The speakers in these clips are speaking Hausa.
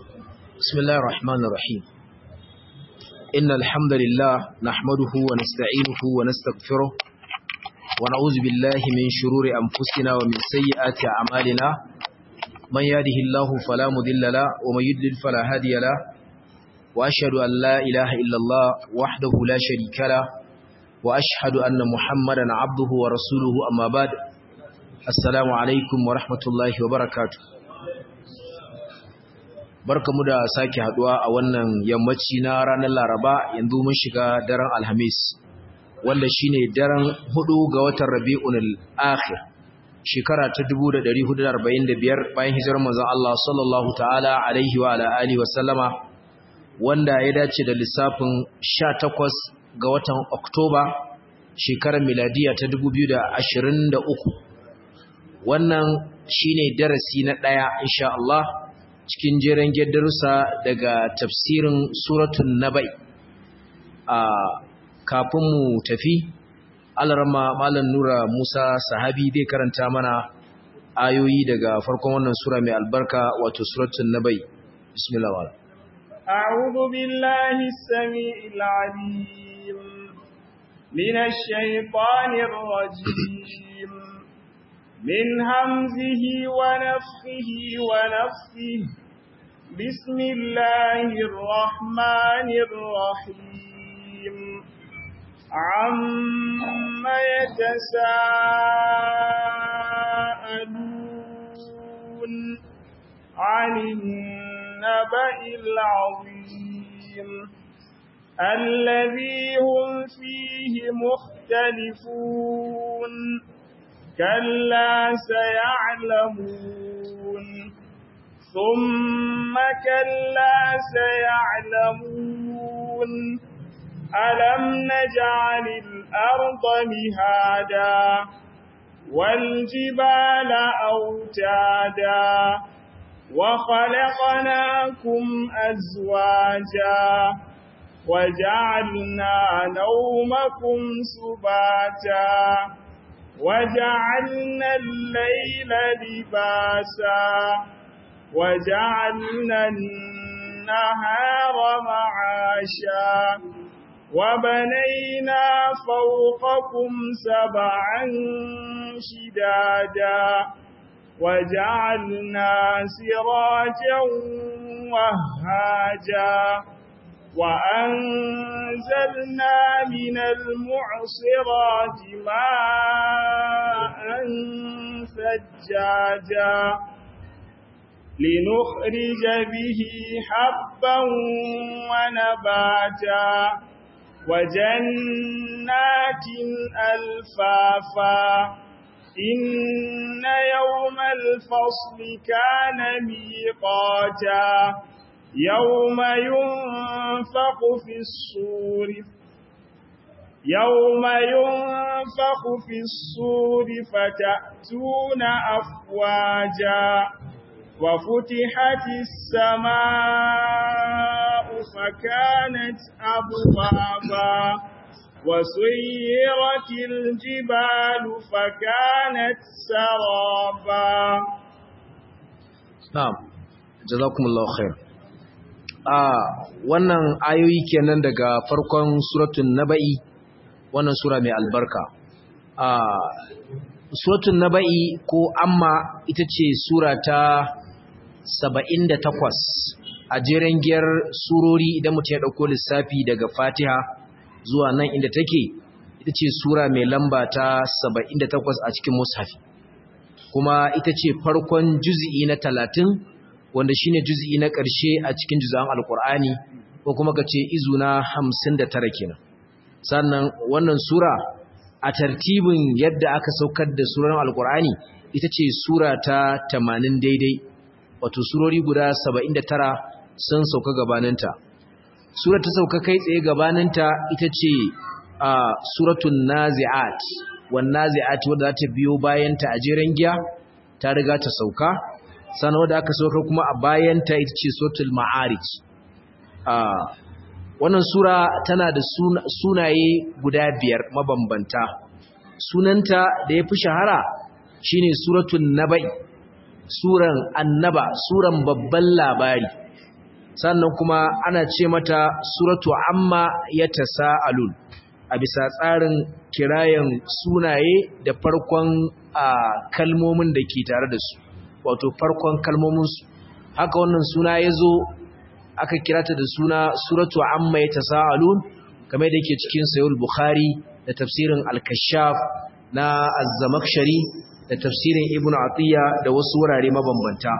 بسم الله الرحمن الرحيم إن الحمد لله نحمده ونستعينه ونستغفره ونعوذ بالله من شرور أنفسنا ومن سيئات أعمالنا من يهده الله فلا مضل له ومن يضلل فلا هادي له وأشهد أن لا إله إلا الله وحده لا شريك له وأشهد أن محمدا عبده ورسوله أما بعد السلام عليكم ورحمة الله وبركاته barkamu da sake haduwa a wannan yammaci na ranar Laraba yanzu mun shiga daren Alhamis wanda shine daren hudu ga watan Rabiul Akhir shekara ta 1445 bayan hijirar manzon Allah sallallahu ta'ala alaihi wa ala alihi wa sallama wanda ya dace da lissafin 18 ga watan Oktoba shekarar miladiya ta 2023 wannan shine darasi na daya insha Allah cikin jeren darussa daga tafsirin suratun nabai a kafin mu tafi alarma malam nura musa sahabi zai karanta mana ayoyi daga farkon wannan sura mai albarka wato suratun nabai bismillah wala أعوذ بالله السميع العليم من الشيطان الرجيم من همزه ونفخه ونفخه بسم الله الرحمن الرحيم عم يتساءلون عن النبأ العظيم الذي هم فيه مختلفون كلا سيعلمون ثم كلا سيعلمون ألم نجعل الأرض مهادا والجبال أوتادا وخلقناكم أزواجا وجعلنا نومكم سباتا وجعلنا الليل لباسا وجعلنا النهار معاشا وبنينا فوقكم سبعا شدادا وجعلنا سراجا وهاجا وأنزلنا من المعصرات ماء ثجاجا لنخرج به حبا ونباتا وجنات ألفافا إن يوم الفصل كان ميقاتا يوم ينفق في الصور يوم ينفق في الصور فتأتون أفواجا وفتحت السماء فكانت أبوابا وسيرت الجبال فكانت سرابا نعم جزاكم الله خير a wannan ayoyi kenan daga farkon suratun naba'i wannan sura mai albarka a suratun naba'i ko amma ita ce sura ta 78 a jeren giyar surori idan mutum ya ɗauko lissafi daga fatiha zuwa nan inda take ita ce sura mai lamba ta 78 a cikin mushafi kuma ita ce farkon juzi'i na talatin wanda shine juz'i na ƙarshe a cikin juz'an alqur'ani ko kuma kace izu na 59 kenan sannan wannan sura a tartibin yadda aka saukar da suran alqur'ani ita ce sura ta 80 daidai wato surori guda 79 sun sauka gabaninta sura ta sauka kai tsaye gabaninta ita ce a suratul nazi'at wan nazi'at wadda za ta biyo bayanta a jeren giya ta riga ta sauka sannan wadda aka sauka kuma a bayanta ita ce sotul ma'arij wannan sura tana da sunaye guda biyar mabambanta sunanta da ya fi shahara shine suratul naba'i suran annaba suran babban labari sannan kuma ana ce mata suratu amma yatasaalun a bisa tsarin kirayen sunaye da farkon kalmomin da ke tare da su wato farkon kalmomin su haka wannan suna yazo aka kirata da suna suratu amma yatasaalun kamar da yake cikin sahih bukhari da tafsirin al-kashaf na az-zamakhshari da tafsirin ibnu atiya da wasu wurare mabambanta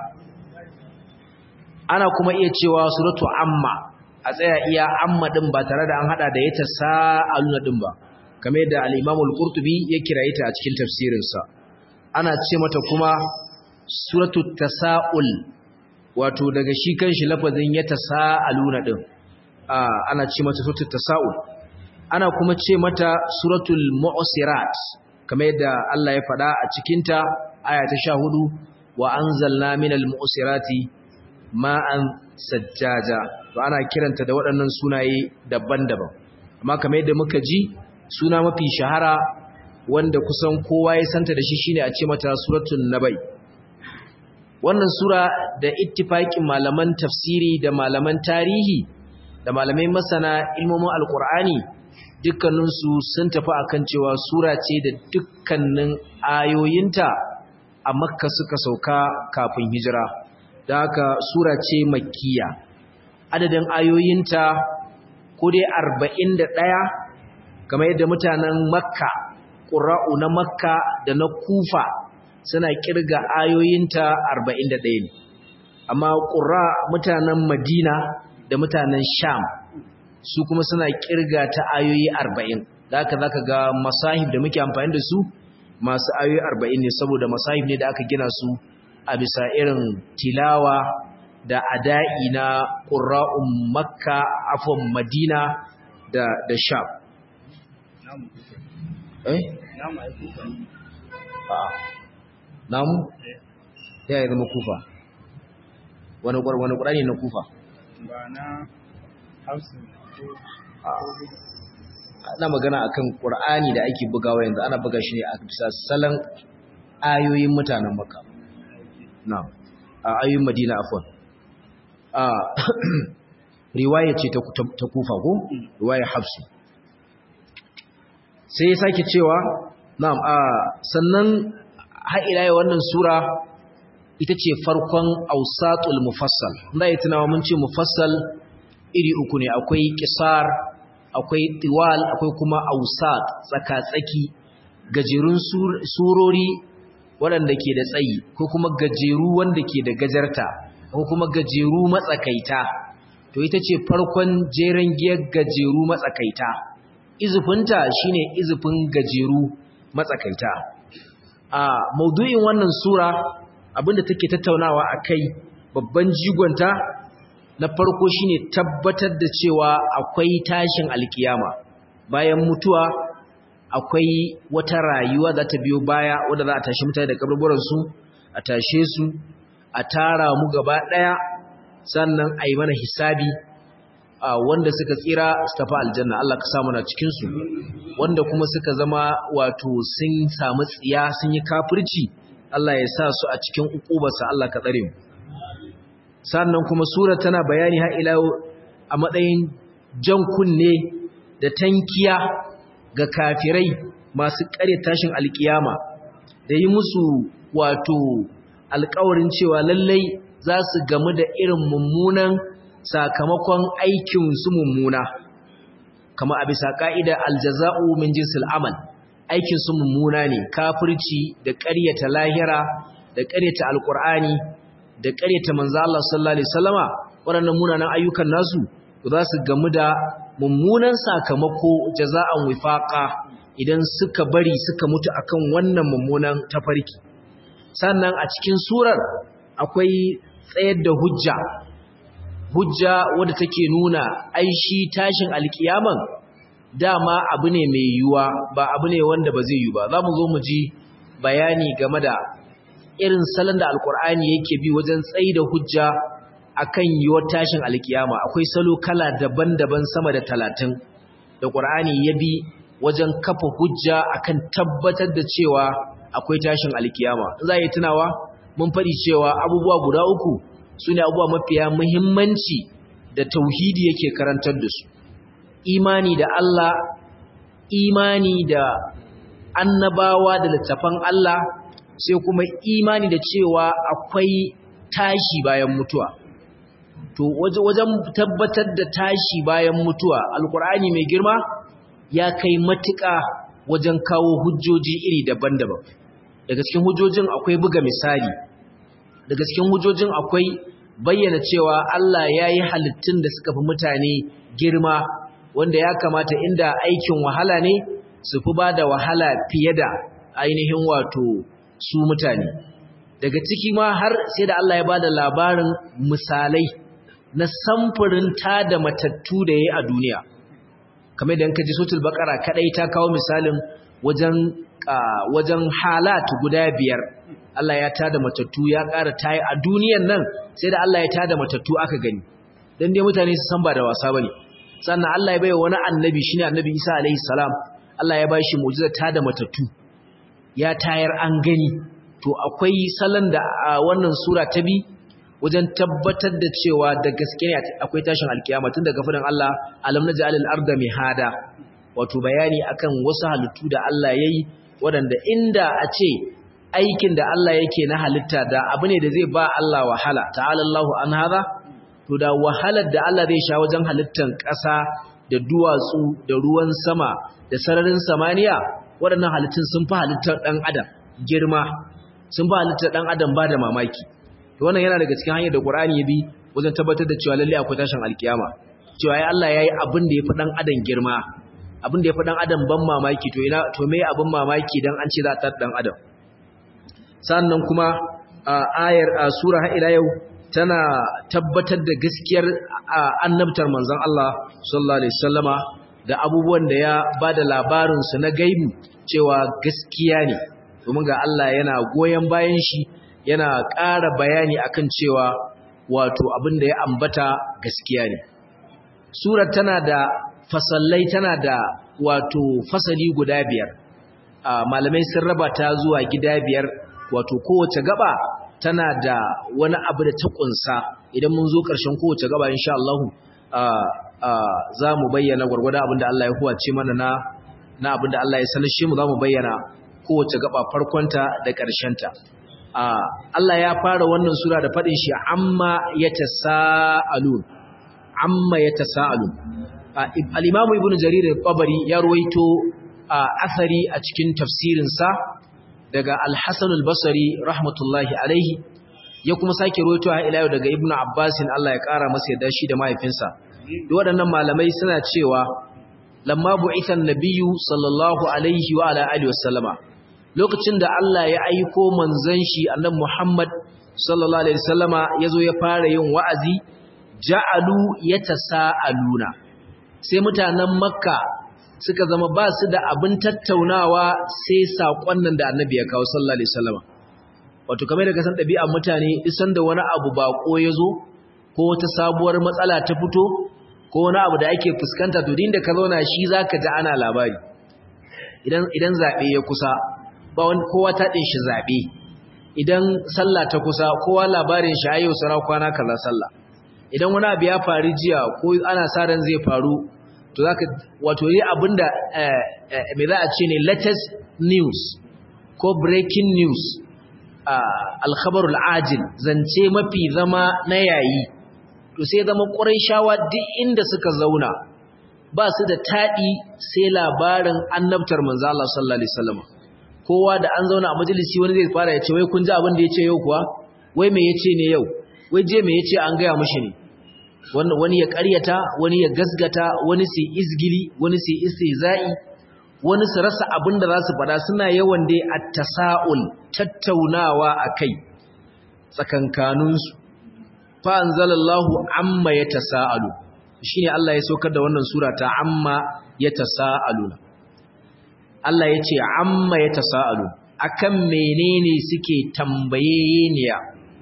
ana kuma iya cewa suratu amma a tsaya iya amma din ba tare da an hada da yata sa'aluna din ba kamar yadda al-imam al-qurtubi ya kiraye ta a cikin tafsirinsa ana ce mata kuma suratu tasaul wato daga shi kanshi lafazin yata sa'aluna din ana ce mata suratul tasaul ana kuma ce mata suratul mu'sirat kamar yadda Allah ya faɗa a cikinta aya ta 14 wa anzalna minal mu'sirati ma'an sajjaja to ana kiranta da waɗannan sunaye daban-daban amma kamar yadda muka ji suna mafi shahara wanda kusan kowa ya santa da shi shine a ce mata suratul nabai wannan sura da ittifaqin malaman tafsiri da malaman tarihi da malamai masana ilmomin alqur'ani dukkaninsu sun tafi akan cewa sura ce da dukkanin ayoyinta a makka suka sauka kafin hijira da haka sura ce makkiya adadin ayoyinta ko dai arba'in da ɗaya kamar yadda mutanen makka ƙura'u na makka da na kufa suna ƙirga ayoyinta arba'in da ɗaya ne amma ƙura mutanen madina da mutanen sham su kuma suna ƙirga ta ayoyi arba'in da haka za ka ga masahib da muke amfani da su masu ayoyi arba'in ne saboda masahib ne da aka gina su a bisa irin tilawa da ada'i na ƙura'un makka afon madina da, da sham eh? namu? ya yi zama kufa wani ƙwarani na kufa ba na hausa ana magana akan ƙur'ani da ake bugawa yanzu ana buga shi ne a bisa salon ayoyin mutanen makka na a ayoyin madina afon a riwaya ce ta kufa ko riwaya hafsu sai ya sake cewa na'am a sannan ha'ila wannan sura ita ce farkon ausatul mufassal da ya tunawa mun ce mufassal iri uku ne akwai kisar akwai tiwal akwai kuma ausat tsaka-tsaki gajerun surori waɗanda ke da tsayi ko kuma gajeru wanda ke da gajarta ko kuma gajeru matsakaita to ita ce farkon jeren giyar gajeru matsakaita izufinta shine izufin gajeru matsakaita a maudu'in wannan sura abinda take tattaunawa akai babban jigonta na farko shine tabbatar da cewa akwai tashin alkiyama bayan mutuwa akwai wata rayuwa za ta biyo baya wadda za a tashi mutane da kaburburansu a tashe su a tara mu gaba ɗaya sannan a yi mana hisabi wanda suka tsira su tafi aljanna Allah ka samu na cikinsu wanda kuma suka zama wato sun samu tsiya sun yi kafirci Allah ya sa su a cikin ukubarsa Allah ka tsare mu sannan kuma sura tana bayani har ila a matsayin jan kunne da tankiya ga kafirai masu kare tashin alkiyama da yi musu wato alkawarin cewa lallai za su gamu da irin mummunan sakamakon aikin su mummuna kama a bisa ka'ida aljaza'u min jinsil amal aikin su mummuna ne kafirci da ƙaryata lahira da ƙaryata alkur'ani da ƙaryata manzo Allah sallallahu alaihi wasallama waɗannan munanan ayyukan nasu za su gamu da mummunan sakamako jaza'an wifaqa idan suka bari suka mutu akan wannan mummunan tafarki sannan a cikin surar akwai tsayar da hujja hujja wadda take nuna ai shi tashin alkiyaman dama abu ne mai yiwuwa ba abu ne wanda ba zai yi ba za mu zo mu ji bayani game da irin salon da alkur'ani yake bi wajen tsayi da hujja akan yiwuwar tashin alkiyama akwai salo kala daban-daban sama da talatin da ƙur'ani ya bi wajen kafa hujja akan tabbatar da cewa akwai tashin alkiyama za yi tunawa mun faɗi cewa abubuwa guda uku su ne abubuwa mafiya muhimmanci da tauhidi yake karantar da su imani da Allah imani da annabawa da littafan Allah sai kuma imani da cewa akwai tashi bayan mutuwa to wajen tabbatar da tashi bayan mutuwa alkur'ani mai girma ya kai matuƙa wajen kawo hujjoji iri daban-daban daga cikin hujjojin akwai buga misali daga cikin hujjojin akwai bayyana cewa Allah ya yi halittun da suka fi mutane girma wanda ya kamata inda aikin wahala ne su fi ba da wahala fiye da ainihin wato su mutane daga ciki ma har sai da Allah ya ba da labarin misalai na samfurin ta da matattu da ya yi a duniya kamar da kaji sotul bakara kadai ta kawo misalin wajen wajen halat guda biyar Allah ya tada matattu ya ƙara tayi a duniyan nan sai da Allah ya tada matattu aka gani dan dai mutane su san ba da wasa bane sannan Allah ya bai wani annabi shine annabi Isa alaihi salam Allah ya bashi mu'jiza tada matattu ya tayar an gani to akwai salon da wannan sura ta bi wajen tabbatar da cewa da gaske ne akwai tashin alkiyama tun daga fadin Allah alam naj'al al-arda mihada wato bayani akan wasu halittu da Allah yayi waɗanda inda a ce aikin da Allah yake na halitta da abu ne da zai ba Allah wahala ta'ala Allahu an hada to da wahalar da Allah zai sha wajen halittan ƙasa da duwatsu da ruwan sama da sararin samaniya waɗannan halittun sun fi halittar ɗan adam girma sun fi halittar ɗan adam ba da mamaki to wannan yana daga cikin hanyar da Qur'ani ya bi wajen tabbatar da cewa lalle akwai tashin alkiyama cewa ai Allah yayi abin da yafi dan adam girma abin da yafi dan adam ban mamaki to ina to me abin mamaki dan an ce za ta dan adam sannan kuma ayar sura har ila yau tana tabbatar da gaskiyar annabtar manzon Allah sallallahu alaihi wasallama da abubuwan da ya bada labarin su na gaibi cewa gaskiya ne domin ga Allah yana goyen bayan shi yana ƙara bayani akan cewa wato abin da ya ambata gaskiya ne surar tana da fasallai tana da wato fasali guda biyar malamai sun raba ta zuwa gida biyar wato kowace gaba tana da wani abu da ta kunsa idan mun zo ƙarshen kowace gaba insha Allah za mu bayyana gwargwada abin da Allah ya huwace mana na na abin da Allah ya sanar shi mu za mu bayyana kowace gaba farkonta da ƙarshenta Allah ya fara wannan sura da faɗin shi amma ya tasa'alun amma ya tasa'alun al-Imam Ibn Jarir al-Tabari ya ruwaito asari a cikin tafsirinsa daga Al-Hasan al-Basri rahmatullahi alaihi ya kuma sake ruwaito a ila daga Ibn Abbas Allah ya kara masa yadda shi da mahaifinsa duk waɗannan malamai suna cewa lamma bu'ithan nabiyyu sallallahu alaihi wa ala alihi wasallama lokacin da Allah ya aiko manzon shi annabi Muhammad sallallahu alaihi wasallama yazo ya fara yin wa'azi ja'alu yatasaaluna sai mutanen Makka suka zama ba su da abin tattaunawa sai sakon nan da annabi ya kawo sallallahu alaihi wasallama wato kamar da ka san ɗabi'ar mutane isan da wani abu bako yazo ko wata sabuwar matsala ta fito ko wani abu da ake fuskanta to din da ka zauna shi zaka ji ana labari idan idan zabe ya kusa ba wani kowa ta ɗin shi zaɓe idan sallah ta kusa kowa labarin shi ayyau sara kwana kaza sallah idan wani abu ya faru jiya ko ana sa ran zai faru to zaka wato yi abinda me za a ce ne latest news ko breaking news alkhabarul ajil zance mafi zama na yayi to sai zama shawa duk inda suka zauna ba su da taɗi sai labarin annabtar manzo Allah sallallahu alaihi wasallam kowa da an zauna a majalisi wani zai fara ya ce wai kun ji abin da ya ce yau kuwa wai me ya ce ne yau wai je me ya ce an gaya mashi ne wani ya karyata wani ya gasgata wani su izgili wani su istihza'i wani su rasa abin da za su faɗa suna yawan dai at-tasa'ul tattaunawa akai tsakankaninsu fa anzalallahu amma yatasaalu shine Allah ya saukar da wannan sura ta amma yatasaaluna Allah ya ce amma ya tasa'alu akan menene suke tambayeniya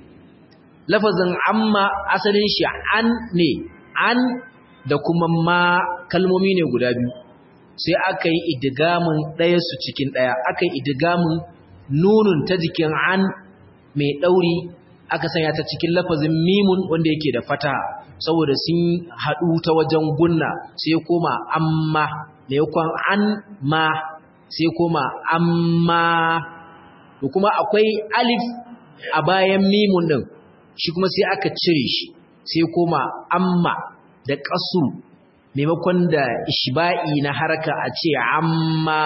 lafazin amma asalin shi an ne an da kuma ma kalmomi ne guda biyu sai aka yi idigamin ɗaya su cikin ɗaya aka yi idigamin nunun ta jikin an mai ɗauri aka sanya ta cikin lafazin mimun wanda yake da fata saboda sun haɗu ta wajen gunna sai koma amma maimakon an ma sai koma amma to kuma akwai alif a bayan mimun din shi kuma sai aka cire shi sai koma amma da kasu maimakon da ishba'i na haraka a ce amma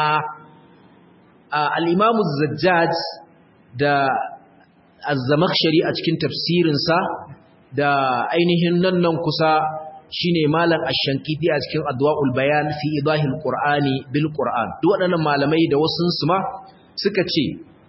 al-imamu zajjaj da az-zamakhshari a cikin tafsirinsa da ainihin nan nan kusa shine malam ash-shankiti a cikin adwaul bayan fi idahil qur'ani bil qur'an duk waɗannan malamai da wasun su ma suka ce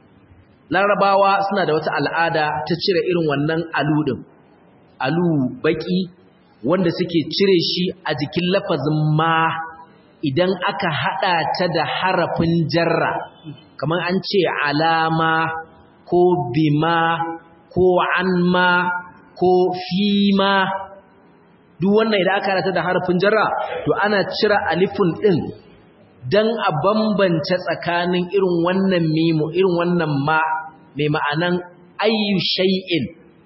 larabawa suna da wata al'ada ta cire irin wannan alu din alu baki wanda suke cire shi a jikin lafazin ma idan aka hada ta da harafin jarra kamar an ce alama ko bima ko anma ko fima duk wannan idan aka rata da harfin jarra to ana cire alifun din dan a bambance tsakanin irin wannan mimu irin wannan ma mai ma'anan ayyu shay'in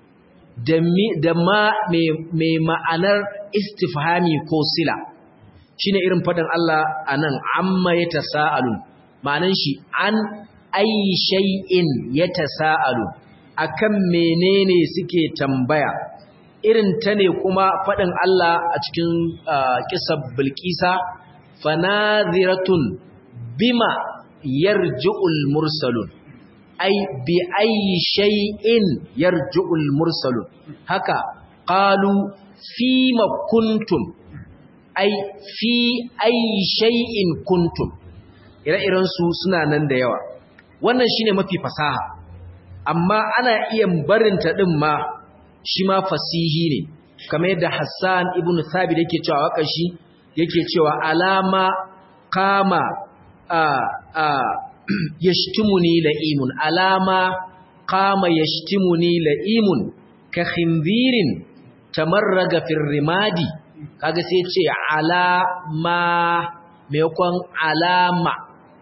da da ma mai ma'anar istifhami ko sila shine irin fadan Allah anan amma yatasaalun ma'anan shi an ayyi shay'in yatasaalu akan menene suke tambaya irin ta ne kuma faɗin Allah a cikin kisar bilkisa fanaziratun bima yarju'ul mursalun ai bi ayi shay'in yarju'ul mursalun haka qalu fima kuntum ai fi ayi shay'in kuntum ire-iren su suna nan da yawa wannan shine mafi fasaha amma ana iya barinta din ma shi ma fasihi ne kamar yadda Hassan ibn Thabit yake cewa waka shi yake cewa alama kama a a yashtimuni la'imun alama kama yashtimuni la'imun ka khinzirin tamarraga fil rimadi kaga sai ce alama maimakon alama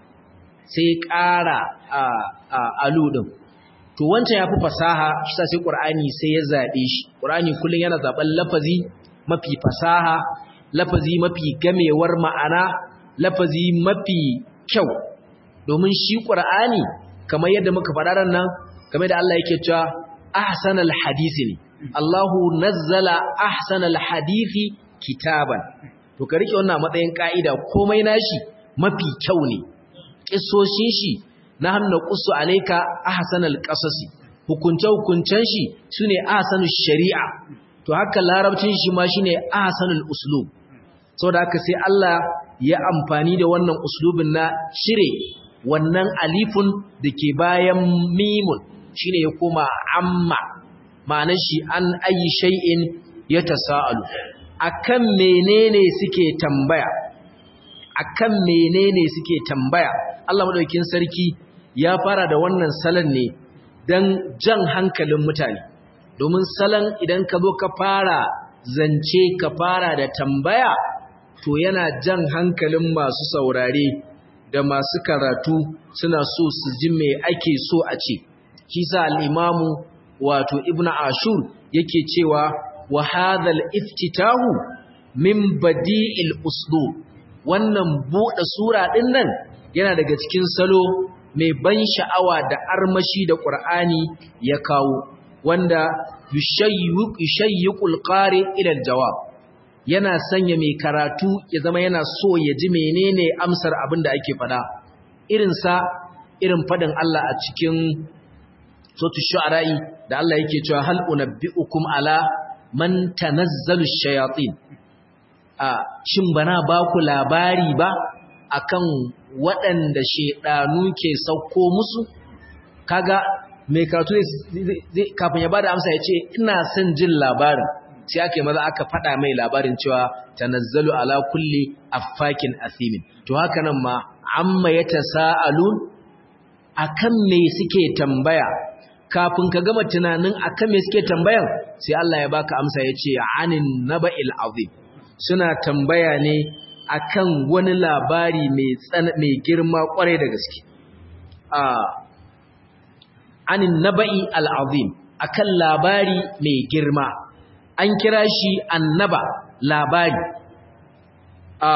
sai ƙara a aludin to wancan ya fi fasaha shi sa sai ƙur'ani sai ya zaɓe shi ƙur'ani kullum yana zaɓen lafazi mafi fasaha lafazi mafi gamewar ma'ana lafazi mafi kyau domin shi ƙur'ani kamar yadda muka faɗa ran nan kamar da Allah yake cewa ahsanal hadisi ne Allahu nazzala ahsanal hadisi kitaban to ka rike wannan matsayin ka'ida komai nashi mafi kyau ne kissoshin shi na hannu ƙusu alaika ahsanal qasasi hukunce hukuncen shi sune ahsanul shari'a to haka larabcin shi ma shine ahsanul uslub saboda haka sai Allah ya amfani da wannan uslubin na cire wannan alifun dake bayan mimun shine ya koma amma ma'anar shi an ayi shay'in yatasaalu akan menene suke tambaya akan menene suke tambaya Allah madaukakin sarki ya fara da wannan salon ne don jan hankalin mutane domin salon idan ka zo ka fara zance ka fara da tambaya to yana jan hankalin masu saurare da masu karatu suna so su ji me ake so a ce kisa al'imamu wato ibn ashur yake cewa wa hadhal iftitahu min badi'il uslub wannan buɗe sura ɗin nan yana daga cikin salo mai ban sha'awa da armashi da ƙur'ani ya kawo wanda yushayyuqul qari ila jawab yana sanya mai karatu ya zama yana so ya ji menene amsar abin da ake fada irin sa irin fadin Allah a cikin suratul shu'ara'i da Allah yake cewa hal unabbiukum ala man tanazzalu shayatin a shin bana ba ku labari ba akan waɗanda shedanu ke sauko musu kaga mai karatu ne kafin ya bada amsa ya ce ina son jin labarin sai aka yi maza aka faɗa mai labarin cewa tanazzalu ala kulli affakin asimin to haka nan ma amma ya tasa'alun akan me suke tambaya kafin ka gama tunanin akan me suke tambayan sai Allah ya baka amsa ya ce anin naba'il azim suna tambaya ne akan wani labari mai mai girma kwarai da gaske a anin naba'i al'azim akan labari mai girma an kira shi annaba labari a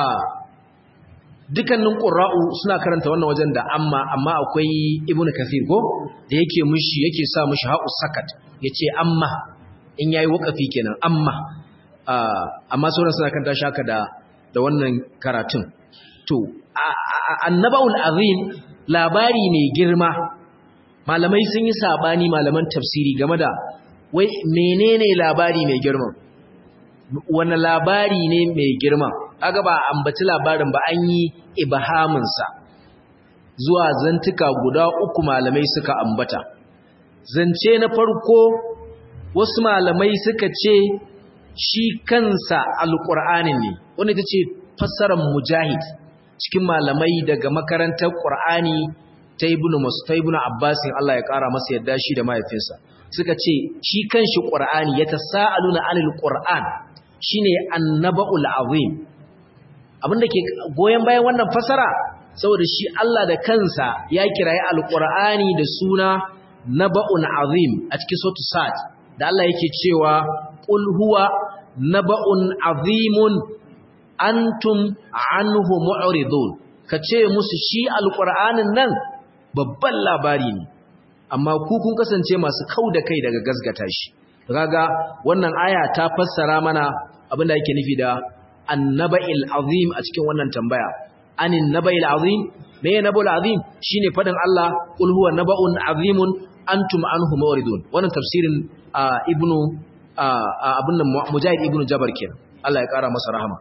dukannin ƙura'u suna karanta wannan wajen da amma amma akwai ibnu kathir ko da yake mushi yake sa mushi ha'u sakat yace amma in yayi wakafi kenan amma amma sauran suna kan tashi haka da da wannan karatun to annabaul azim labari mai girma malamai sun yi sabani malaman tafsiri game da wai menene labari mai girma wani labari ne mai girma kaga ba ambaci labarin ba an yi ibhamin sa zuwa zantuka guda uku malamai suka ambata zance na farko wasu malamai suka ce shi kansa alƙur'anin ne wanda ita ce fassarar mujahid cikin malamai daga makarantar ƙur'ani ta ibnu ta ibnu abbasin Allah ya ƙara masa yadda shi da mahaifinsa suka ce shi kanshi ƙur'ani ya tasa'aluna anil qur'an shine annaba'ul azim abinda ke goyen bayan wannan fassara saboda shi Allah da kansa ya kirayi alƙur'ani da suna naba'un azim a cikin suratul sad da Allah yake cewa qul huwa naba'un azimun antum anhu mu'ridun kace musu shi alqur'anin nan babban labari ne amma ku kun kasance masu kauda kai daga gasgata shi kaga wannan aya ta fassara mana abinda yake nufi da annaba'il azim a cikin wannan tambaya anin naba'il azim me naba'ul azim shine fadin Allah qul huwa naba'un azimun antum anhu mu'ridun wannan tafsirin ibnu abin nan mujahid ibnu jabar kenan Allah ya kara masa rahama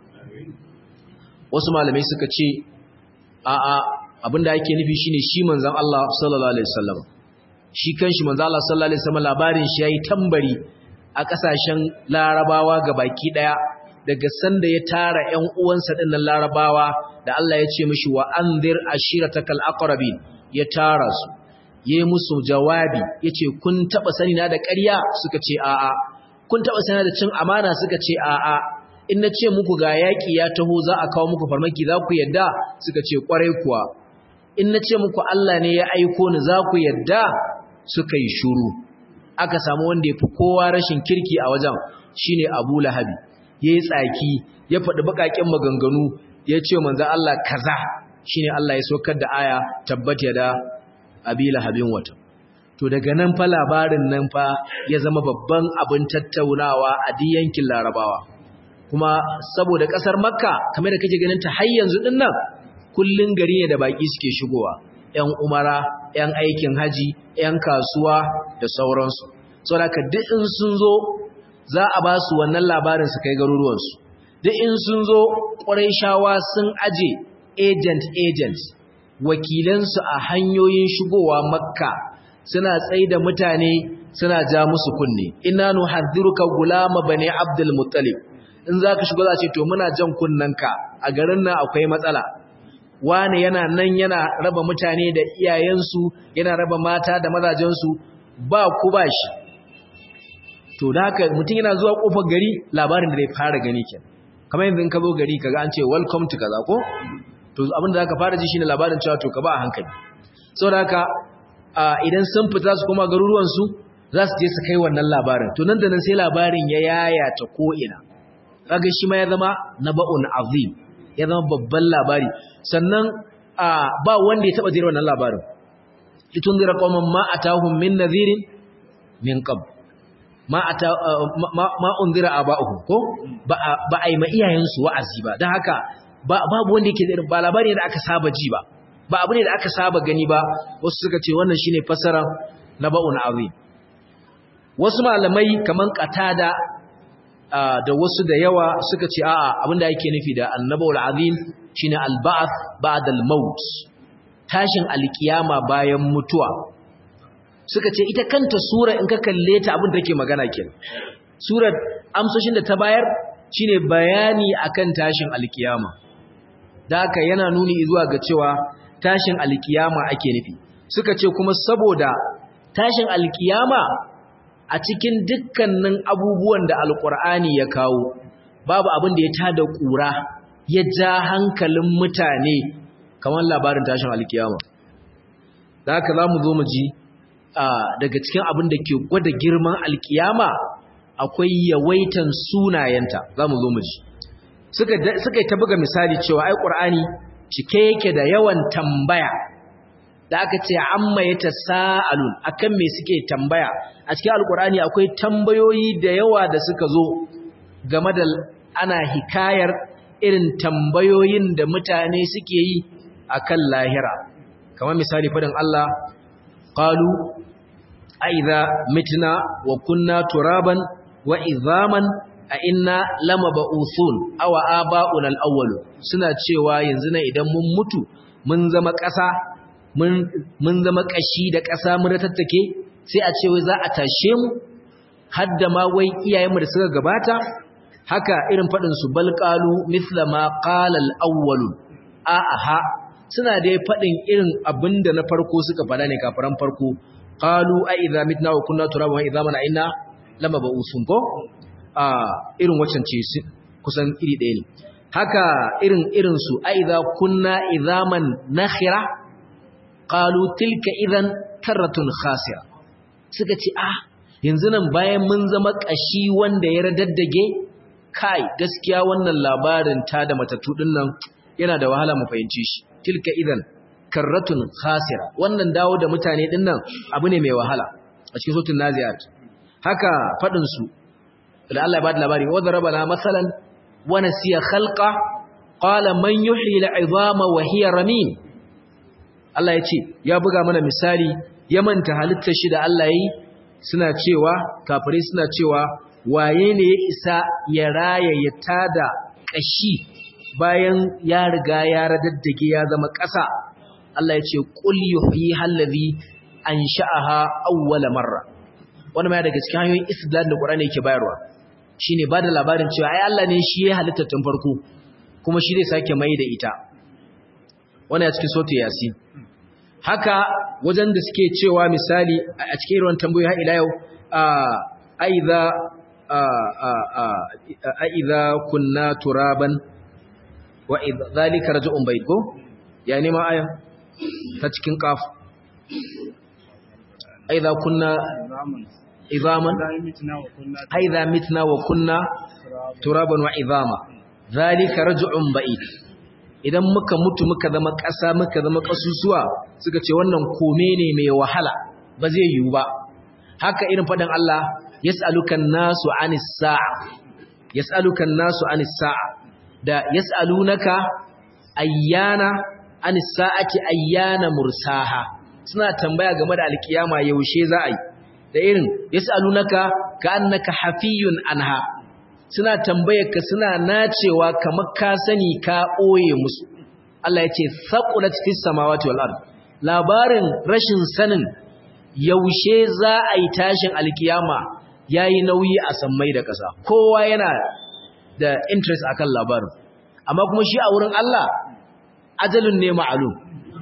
wasu malamai suka ce a a abinda yake nufi shine shi manzon Allah sallallahu alaihi wasallam shi kanshi manzon Allah sallallahu alaihi wasallam labarin shi yayi tambari a kasashen larabawa gabaki daya daga sanda ya tara ƴan uwansa dinnan larabawa da Allah ya ce mishi wa anzir ashiratakal aqrabin ya tara su yayi musu jawabi yace kun taba sani na da ƙarya suka ce a'a kun taba sani da cin amana suka ce a'a in na ce muku ga yaki ya taho za a kawo muku farmaki za ku yadda suka ce kwarai kuwa in na ce muku Allah ne ya aiko ni za ku yadda suka yi shuru aka samu wanda ya fi kowa rashin kirki a wajen shine Abu Lahabi yayi tsaki ya faɗi baƙaƙen maganganu ya ce manzo Allah kaza shine Allah ya saukar da aya tabbata da Abi Lahabin wata to daga nan fa labarin nan fa ya zama babban abin tattaunawa a yankin Larabawa kuma saboda kasar Makka kamar da kake ganin ta har yanzu din nan kullun gari ne da baki suke shigowa ƴan umara ƴan aikin haji ƴan kasuwa da sauransu saboda duk in sun zo za a ba su wannan labarin su kai garuruwan su duk in sun zo shawa sun aje agent agent wakilansu a hanyoyin shigowa Makka suna tsaida mutane suna ja musu kunne inna nuhadhiruka gulama bani abdul muttalib in zaka shigo za ce to muna jan kunnanka a garin nan akwai matsala wani yana nan yana raba mutane da iyayensu yana raba mata da mazajensu ba ku ba shi to da haka mutum yana zuwa kofar gari labarin da zai fara gani kenan kamar yanzu in ka zo gari kaga an ce welcome to kaza ko to abin da zaka fara ji shine labarin cewa to ka ba a hankali saboda haka idan sun fita su koma garuruwansu za su je su kai wannan labarin to nan da nan sai labarin ya yayata ko'ina kaga shi ma ya zama naba'un azim ya zama babban labari sannan ba wanda ya taba jira wannan labarin litun zira qauman ma atahum min nadhirin min qabl ma ata ma unzira aba'uhum ko ba ba ai ma iyayensu wa'azi ba dan haka babu wanda yake da ba labari da aka saba ji ba ba abu ne da aka saba gani ba wasu suka ce wannan shine fasara naba'un azim wasu malamai kaman qatada da wasu da yawa suka ce a'a abinda yake nufi da annaba'ul azim shine al-ba'th ba'da al-maut tashin alkiyama bayan mutuwa suka ce ita kanta sura in ka kalle ta abin da take magana kenan surar amsoshin da ta bayar shine bayani akan tashin alkiyama da haka yana nuni zuwa ga cewa tashin alkiyama ake nufi suka ce kuma saboda tashin alkiyama a cikin dukkanin abubuwan da alkur'ani ya kawo babu abin da ya tada kura ya ja hankalin mutane kamar labarin tashin alkiyama da haka za mu zo mu ji daga cikin abin da ke gwada girman alkiyama akwai yawaitan sunayenta zamu zo mu ji suka suka ta buga misali cewa ai qur'ani cike yake da yawan tambaya da aka ce amma yatasaalun akan me suke tambaya a cikin alqur'ani akwai tambayoyi da yawa da suka zo game da ana hikayar irin tambayoyin da mutane suke yi akan lahira kamar misali fadin Allah qalu aiza mitna wa kunna turaban wa idhaman a inna lamab'uthun aw aba'una al-awwal suna cewa yanzu ne idan mun mutu mun zama ƙasa mun mun zama ƙashi da ƙasa mun tattake sai a ce wai za a tashe mu hadda ma wai iyayenmu da suka gabata haka irin fadin su balqalu mithla ma qala al-awwal a aha suna dai fadin irin abinda na farko suka fada ne kafiran farko qalu a idza mitna wa kunna turaban wa idza mana inna lama ba'usun ko a irin waccan ce kusan iri ɗaya ne haka irin irin su a idza kunna idzaman nakhira qalu tilka idan karratun khasira suka ce ah yanzu nan bayan mun zama kashi wanda ya radaddage kai gaskiya wannan labarin ta da matattu din nan yana da wahala mu fahimci shi tilka idan karratun khasira wannan dawo da mutane din nan abu ne mai wahala a cikin suratul naziat haka fadin su da Allah ya bada labari wa darabana masalan wa nasiya khalqa qala man yuhyi al'izama wa hiya ramim Allah ya ce ya buga mana misali ya manta halittar shi da Allah yi suna cewa kafirai suna cewa waye ne ya isa ya raya ya tada kashi bayan ya riga ya radaddage ya zama ƙasa Allah ya ce qul yuhyi allazi ansha'aha awwala marra wannan ma daga cikin hanyoyin istidlal da Qur'ani yake bayarwa shine bada labarin cewa ai Allah ne shi ya halitta tun farko kuma shi zai sake mai da ita wannan ya cikin sotu yasin haka wajen da suke cewa misali a cikin irin tambayoyi har ila yau aiza aiza kunna turaban wa idza zalika raj'un bayt ko ya ne ma aya ta cikin qaf aiza kunna izaman aiza mitna wa kunna turaban wa izama zalika raj'un bayt idan muka mutu muka zama ƙasa muka zama ƙasusuwa suka ce wannan kome ne mai wahala ba zai yiwu ba haka irin faɗin Allah yas'alukan nasu anis sa'a yas'alukan nasu anis sa'a da yas'alunaka ayyana anis sa'ati ayyana mursaha suna tambaya game da alkiyama yaushe za a yi da irin yas'alunaka ka'annaka hafiyun anha suna tambayar ka suna nacewa kamar ka sani ka ɓoye musu Allah ya ce saqulat fis samawati wal ard labarin rashin sanin yaushe za a yi tashin alkiyama yayi nauyi a sammai da ƙasa kowa yana da interest akan labarin amma kuma shi a wurin Allah ajalun ne ma'lum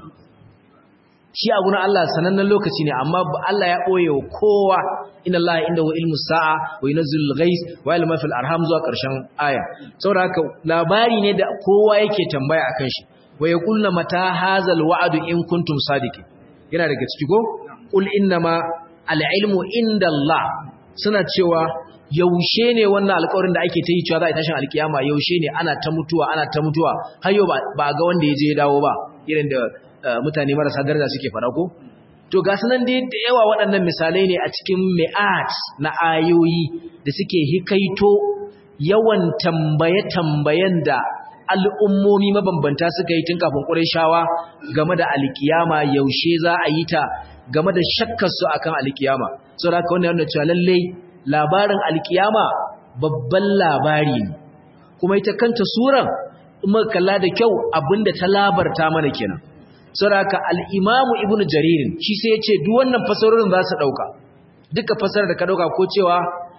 shi a gurin Allah sanannen lokaci ne amma Allah ya ɓoye wa kowa inna Allah inda wa ilmu sa'a wa yunzil ghais wa ilmu fil arham zuwa ƙarshen aya saboda haka labari ne da kowa yake tambaya akan shi wa yaqulna mata hazal wa'du in kuntum sadiqin yana daga ciki ko qul innama al ilmu inda Allah suna cewa yaushe ne wannan alƙawarin da ake ta yi cewa za a tashin alkiyama yaushe ne ana ta mutuwa ana ta mutuwa har yau ba ga wanda ya je ya dawo ba irin da mutane marasa daraja suke fara ko to ga sunan dai da yawa waɗannan misalai ne a cikin mi'at na ayoyi da suke hikaito yawan tambaye-tambayen da al'ummomi mabambanta suka yi tun kafin Qurayshawa game da alkiyama yaushe za a yi ta game da shakkar su akan alkiyama saboda haka wannan yana cewa lalle labarin alkiyama babban labari ne kuma ita kanta suran in muka kalla da kyau abinda ta labarta mana kenan saraka al'imamu ibn jaririn shi sai ya ce duk wannan fasarorin za su ɗauka duka fasarar da ka ɗauka ko cewa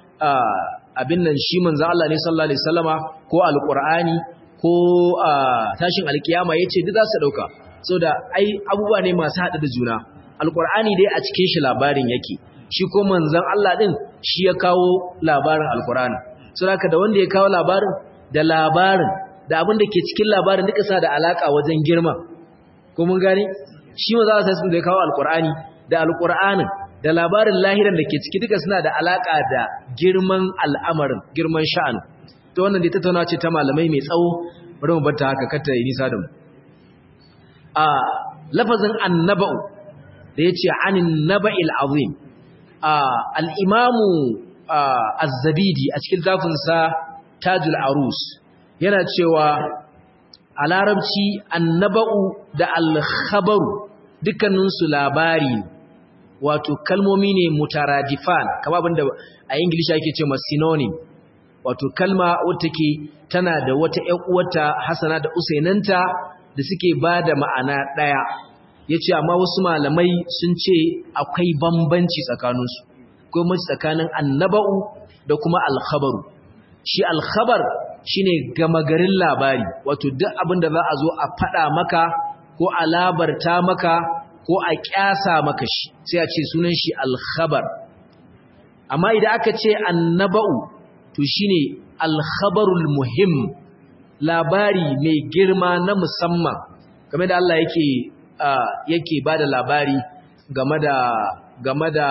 abin nan shi manzan Allah ne sallallahu Alaihi sallama ko alƙur'ani ko tashin alkiyama ya ce duk za su ɗauka so da ai abubuwa ne masu haɗa da juna alƙur'ani dai a cikin shi labarin yake shi ko manzan Allah ɗin shi ya kawo labarin alƙur'ani so da da wanda ya kawo labarin da labarin da abin da ke cikin labarin duka sa da alaƙa wajen girma ko mun gane shi ma za a sai da ya kawo alkur'ani da alkur'anin da labarin lahiran da ke ciki duka suna da alaka da girman al'amarin girman sha'an to wannan dai tattauna ce ta malamai mai tsawo bari mu bata haka kata yi nisa da mu a lafazin annaba'u da yace anin naba'il azim a al-imamu az-zabidi a cikin zafin sa tajul arus yana cewa a larabci annaba'u da al-khabaru dukkaninsu labari wato kalmomi ne mutaradifan kama abinda a ingilishi ake ce synonym wato kalma wata ke tana da wata ƴan uwata hasana da usainanta da suke ba da ma'ana ɗaya ya ce amma wasu malamai sun ce akwai bambanci tsakaninsu akwai mace tsakanin annaba'u da kuma alkhabaru shi alkhabar shine gama garin labari wato duk abin da za a zo a faɗa maka ko a labarta maka ko a ƙyasa maka shi sai a ce sunan shi alkhabar amma idan aka ce annaba'u to shine alkhabarul muhim labari mai girma na musamman game da Allah yake yake bada labari game da game da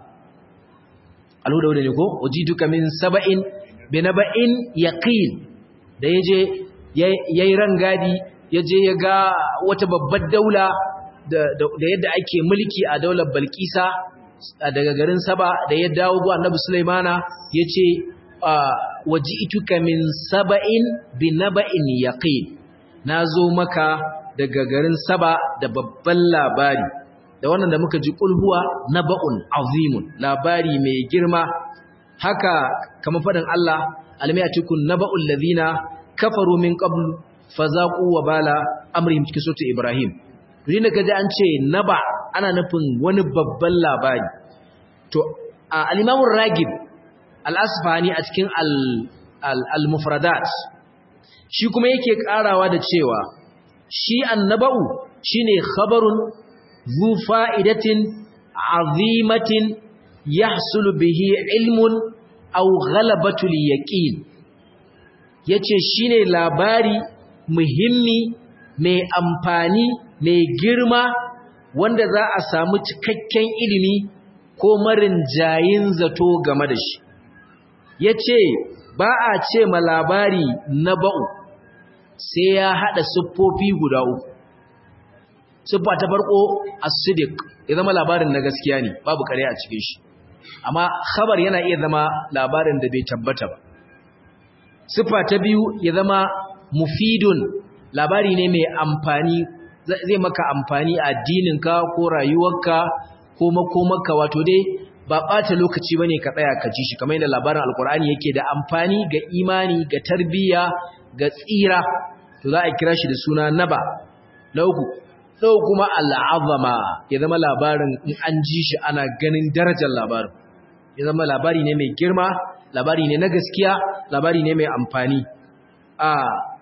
alhuda ne ko ujiduka min saba'in binaba'in yaqin da yaje yayi rangadi yaje ya ga wata babbar daula da yadda ake mulki a daular Balkisa daga garin Saba da ya dawo ga Annabi Sulaimana yace waji'tuka min saba'in binaba'in yaqin nazo maka daga garin Saba da babban labari da wannan da muka ji kulhuwa naba'un azimun labari mai girma haka kamar fadin Allah almiyatukun naba'ul ladina kafaru min qabl fazaqu wa bala amrihim cikin sura Ibrahim to dinda kaje an ce naba ana nufin wani babban labari to al-Imam ragib al-Asfahani a cikin al-Mufradat shi kuma yake karawa da cewa shi annaba'u shine khabarun zu fa'idatin azimatin yahsulu bihi ilmun aw ghalabatul yaqin yace shine labari muhimmi mai amfani mai girma wanda za a samu cikakken ilimi ko marin jayin zato game da shi yace ba a ce ma labari na ba'u sai ya hada siffofi guda uku siffa ta farko as-sidiq ya zama labarin na gaskiya ne babu kare a cikin shi amma khabar yana iya zama labarin da bai tabbata ba siffa ta biyu ya zama mufidun labari ne mai amfani zai maka amfani a addininka ko rayuwarka ko makomarka wato dai ba ɓata lokaci bane ka tsaya ka ji shi kamar yadda labarin alkur'ani yake da amfani ga imani ga tarbiyya ga tsira to za a kira shi da suna naba na uku ɗau kuma al'azama ya zama labarin in an ji shi ana ganin darajar labarin ya zama labari ne mai girma labari ne na gaskiya labari ne mai amfani a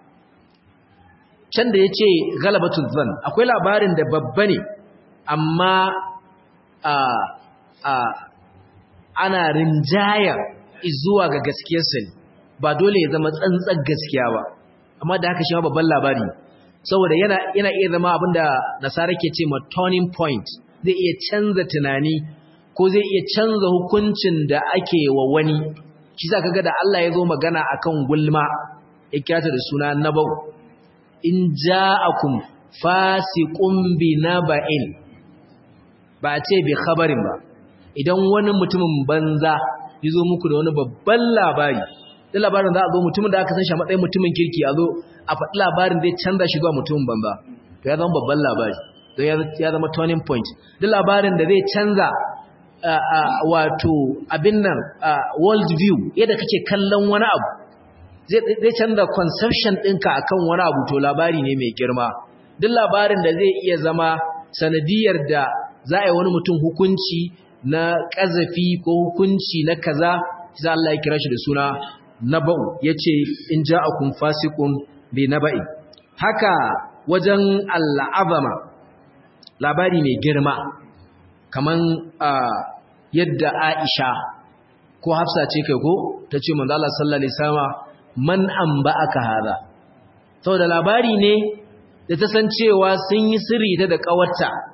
can da ya ce galabatun zan akwai labarin da babba ne amma a a ana rinjaya zuwa ga gaskiyarsa ne ba dole ya zama tsantsar gaskiya ba amma da haka shi ma babban labari saboda yana yana iya zama abinda nasara ke ce ma turning point zai iya canza tunani ko zai iya canza hukuncin da ake wa wani shi za ka ga da Allah ya zo magana akan gulma ya kirata da suna nabau in ja'akum fasiqun bi naba'in ba ce bi khabarin ba idan wani mutumin banza ya zo muku da wani babban labari da labarin za a zo mutumin da aka san shi a matsayin mutumin kirki a zo a faɗi labarin zai canza shi zuwa mutumin banza to ya zama babban labari to ya zama turning point duk labarin da zai canza wato abin nan world view yadda kake kallon wani abu zai canza conception ɗinka akan wani abu to labari ne mai girma duk labarin da zai iya zama sanadiyar da za a yi wani mutum hukunci na ƙazafi ko hukunci na kaza za Allah ya kira shi da suna naba'u yace in ja'akum fasiqun bi naba'i haka wajen al'azama labari mai girma kaman yadda Aisha ko Hafsa ce kai ko tace manzo Allah sallallahu alaihi wasallam man anba'aka hada saboda labari ne da ta san cewa sun yi sirri ta da kawarta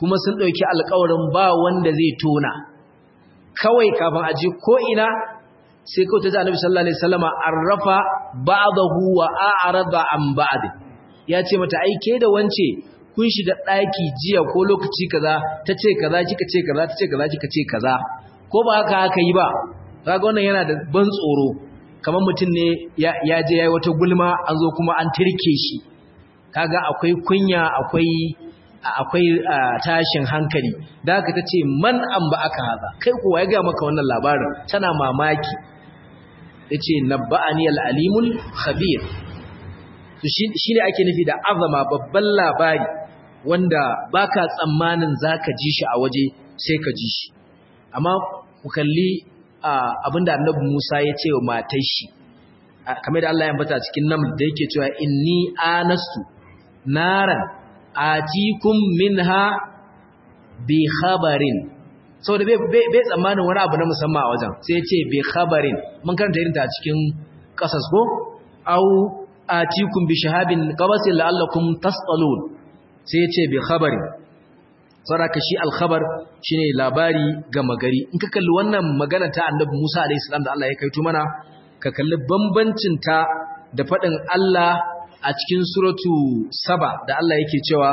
kuma sun ɗauki alƙawarin ba wanda zai tona kawai kafin aje ko ina sai kawai ta ji annabi sallallahu alaihi wasallama arrafa ba'dahu wa a'rada an ba'd ya ce mata ai ke da wance kun shiga ɗaki jiya ko lokaci kaza ta ce kaza kika ce kaza ta ce kaza kika ce kaza ko ba haka aka yi ba kaga wannan yana da ban tsoro kamar mutum ne ya je yayi wata gulma an zo kuma an tirke shi kaga akwai kunya akwai akwai tashin hankali da haka tace man an ba aka haza kai kuwa ya ga maka wannan labarin tana mamaki yace nabba'ani al-alimul khabir to shine ake nufi da azama babban labari wanda baka tsammanin zaka ji shi a waje sai ka ji shi amma ku kalli abinda annabi Musa ya ce wa matar shi kamar da Allah ya ambata cikin nan da yake cewa inni anastu naran atikum minha bi khabarin saboda bai bai tsammanin wani abu na musamman a wajen sai ya ce bi khabarin mun karanta irin ta cikin kasas ko au atikum bi shahabin qabasin la'allakum tasqalun sai ya ce bi khabarin saraka shi alkhabar shine labari ga magari in ka kalli wannan magana ta annabi Musa alayhi salam da Allah ya kaito mana ka kalli bambancin ta da fadin Allah a cikin suratu saba da Allah yake cewa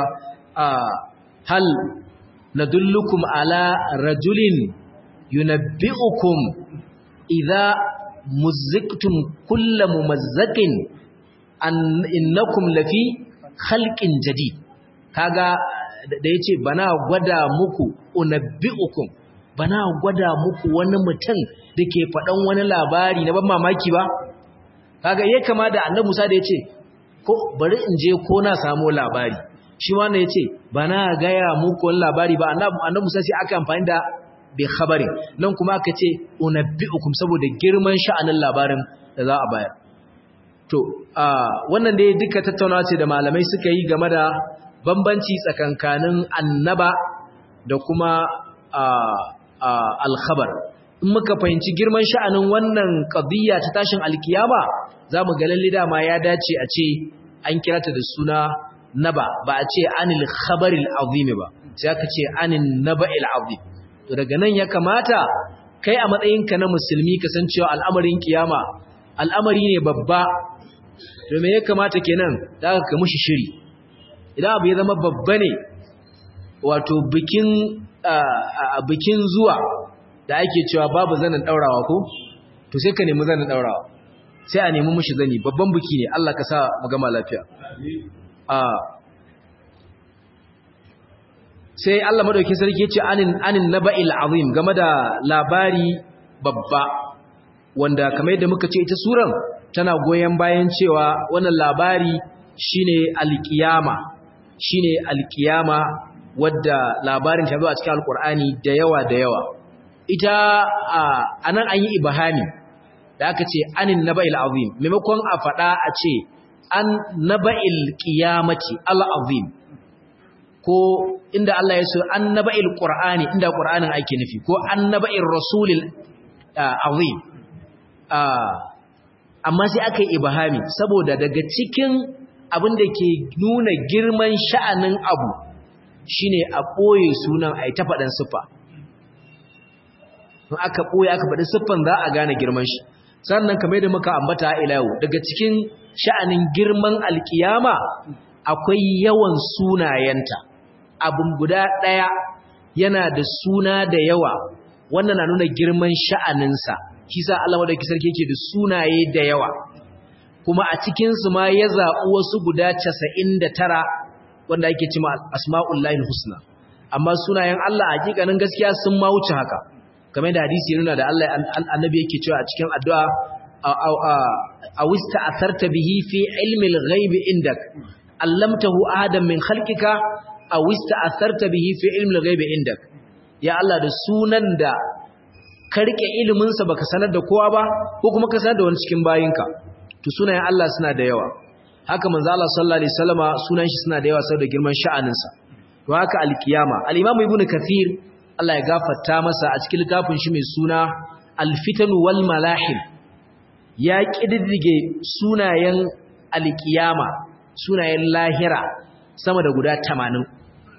hal nadullukum ala rajulin yunabbi'ukum idza muzziktum kullu mumazzaqin an innakum lafi khalqin jadid kaga da ya ce bana gwada muku unabbi'ukum bana gwada muku wani mutum da ke faɗan wani labari na ban mamaki ba kaga ya kama da annabi Musa da ya ce ko bari in je ko na samu labari shi ma ya ce bana gaya muku wani labari ba annabi Musa sai aka amfani da bi khabari nan kuma aka ce unabbi'ukum saboda girman sha'anin labarin da za a bayar to wannan dai duka tattaunawa ce da malamai suka yi game da bambanci tsakankanin annaba da kuma alkhabar in muka fahimci girman sha'anin wannan qadiyya ta tashin alkiyama zamu ga lalle dama ya dace a ce an kira ta da suna naba ba a ce anil khabaril azim ba sai aka ce anin naba'il azim to daga nan ya kamata kai a matsayinka na musulmi kasancewa al'amarin kiyama al'amari ne babba to me ya kamata kenan da ka mushi shiri idan abu ya zama babba ne wato bikin bikin zuwa da ake cewa babu zanin daurawa ko to sai ka nemi zanin daurawa sai a nemi mushi zani babban biki ne Allah ka sa mu gama lafiya sai Allah madaukakin sarki yace anin anin naba'il azim game da labari babba wanda kamar yadda muka ce ita suran tana goyen bayan cewa wannan labari shine alkiyama shine alkiyama wadda labarin ta zo a cikin alkur'ani da yawa da yawa ita anan an yi ibahami da aka ce anin naba'il azim maimakon a faɗa a ce an naba'il qiyamati al azim ko inda Allah ya so an naba'il qur'ani inda qur'anin ake nufi ko an naba'ir rasulil azim amma sai aka yi ibahami saboda daga cikin abin da ke nuna girman sha'anin abu shine a ɓoye sunan a yi ta faɗin siffa in aka ɓoye aka faɗi siffan za a gane girman shi sannan kamar da muka ambata ila yau daga cikin sha'anin girman alkiyama akwai yawan sunayenta abin guda ɗaya yana da suna da yawa wannan na nuna girman sha'aninsa shi sa Allah madauki sarki yake da sunaye da yawa kuma a cikinsu ma ya zaɓi wasu guda casa'in da tara wanda ake cima asma'ullahi husna amma sunayen Allah a hakikanin gaskiya sun ma wuce haka kamar da hadisi nuna da Allah annabi yake cewa a cikin addu'a a wista asarta bihi fi ilmi al-ghaib indak allamtahu adam min khalqika a wista asarta bihi fi ilmi al-ghaib indak ya Allah da sunan da ka rike ilimin sa baka sanar da kowa ba ko kuma ka sanar da wani cikin bayinka to sunayen Allah suna da yawa haka manzo Allah sallallahu alaihi wasallama sunan shi suna da yawa saboda girman sha'anin sa to haka alkiyama al-imam ibnu kathir Allah ya gafarta masa a cikin littafin shi mai suna al-fitan wal malahim ya kididdige sunayen alkiyama sunayen lahira sama da guda 80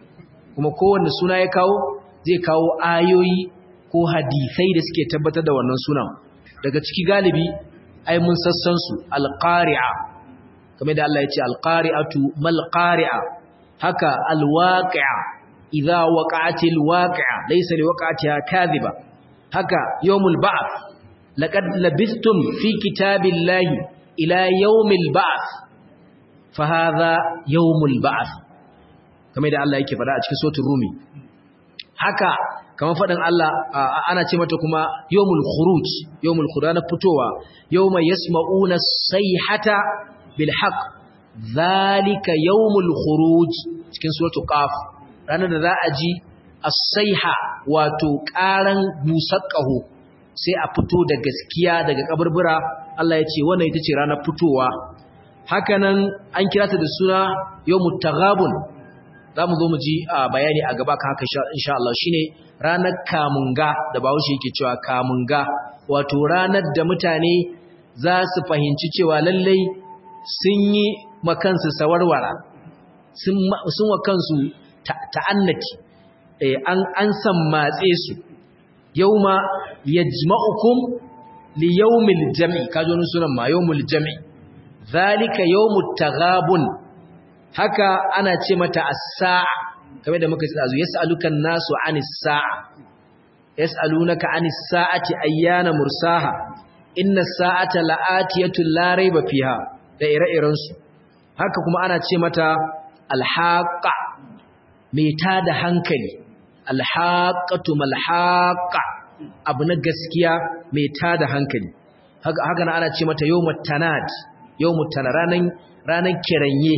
kuma kowanne suna ya kawo zai kawo ayoyi ko hadisai da suke tabbatar da wannan sunan daga ciki galibi ai mun sassan su alqari'a kamar da Allah ya ce alqari'atu mal qari'a haka alwaqi'a idza waqa'atil waqi'a laysa liwaqa'atiha kadhiba haka yawmul ba'th laqad labistum fi kitabillahi ila yawmil ba'th fa hadha yawmul ba'th kamar da Allah yake fada a cikin suratul rumi haka kamar fadin Allah ana ce mata kuma yawmul khuruj yawmul khuruj na fitowa yawma yasma'una sayhata bil haqq zalika yawmul khuruj cikin suratul qaf ranar da za a ji as-sayha wato ƙaran musaqahu sai a fito da gaskiya daga kaburbura Allah ya ce wannan ita ce ranar fitowa hakanan an kira ta da suna yawmut taghabun zamu zo mu ji bayani a gaba kan haka insha Allah shine ranar kamunga da Bahaushe yake cewa kamunga wato ranar da mutane za su fahimci cewa lallai sun yi makansu sawarwara sun wa kansu ta'annati an san matse su yauma yajma'ukum li yawmil jam'i kajo nun sunan ma yawmul jam'i zalika yawmut taghabun haka ana ce mata as-sa'a kamar da muka tsaya yas'aluka an-nasu 'anis sa'a yas'alunaka 'anis sa'ati ayyana mursaha inna as-sa'ata la'atiyatun la rayba fiha da ire-iren su haka kuma ana ce mata al-haqqa mai tada hankali al-haqqatu mal-haqqa abu na gaskiya mai tada hankali haka haka ana ce mata yawmut tanad yawmut tanad ranan ranan kiranye